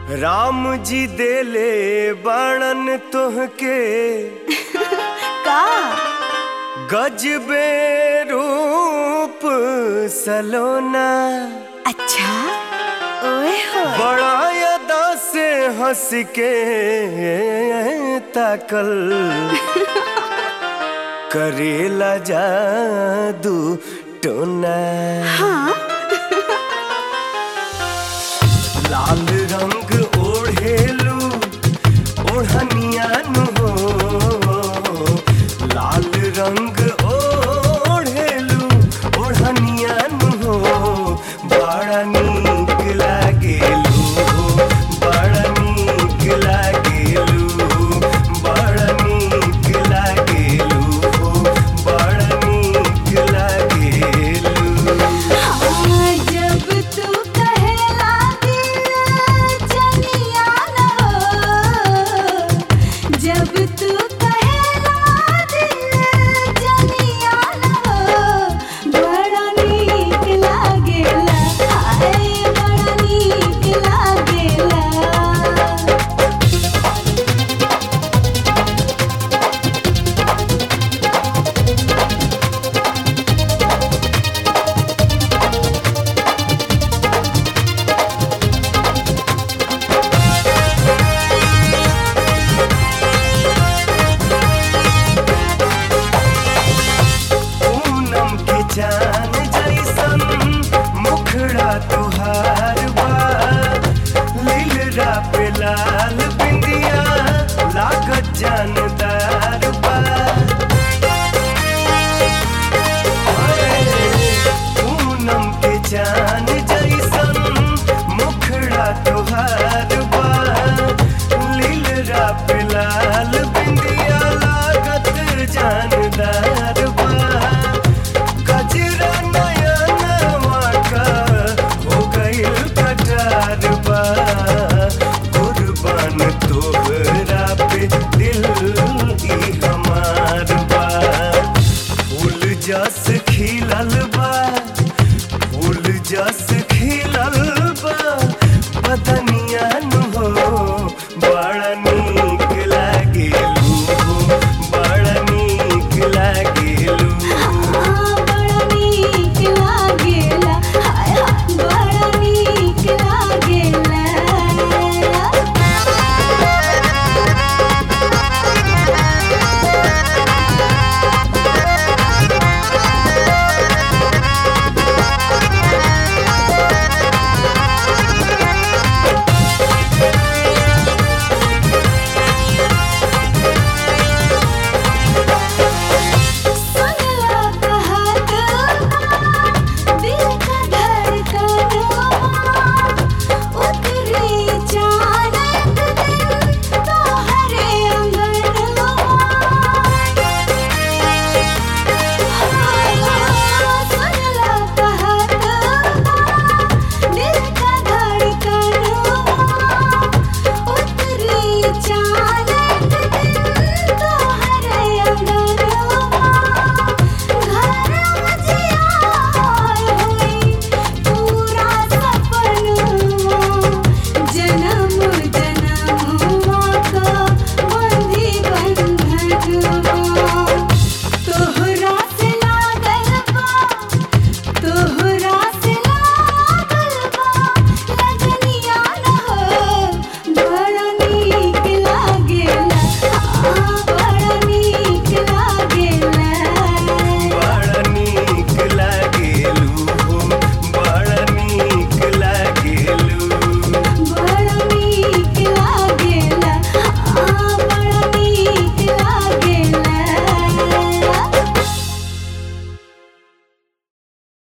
राम जी देले बाणन तोहके का गजबे रूप सलोना अच्छा ओए हो बड़ा अदा से हंस के ताकल करेला जादू टोना हाँ लाल रंग ओढ़ेलू ओढ़नियान हो लाल रंग ओढ़ेलू ओढ़नियान हो बड़ा नीक लागेलू बड़ा नीक लागेलू बड़ा नीक लागेलू बड़ा नीक लागेलू हाँ, जब तू कहेला दिल जनिया न हो जब तू कहेला दिल जनिया न हो बड़ा नीक लागेला हाय बड़ा नीक लागेला पूनम के चान जैसन मुखड़ा तुहार बा लीलरा पे लाल बिंदिया लागत जानदार बा पूनम के चान जैसन मुखड़ा तुहार बा लीलरा पे लाल बिंदिया लागत जानदार बा गजरा नया नवा का हो गइल कटार बा कुर्बान तोहरा पे दिल ई हमार बा फूल जस खिलल बा फूल जस खिलल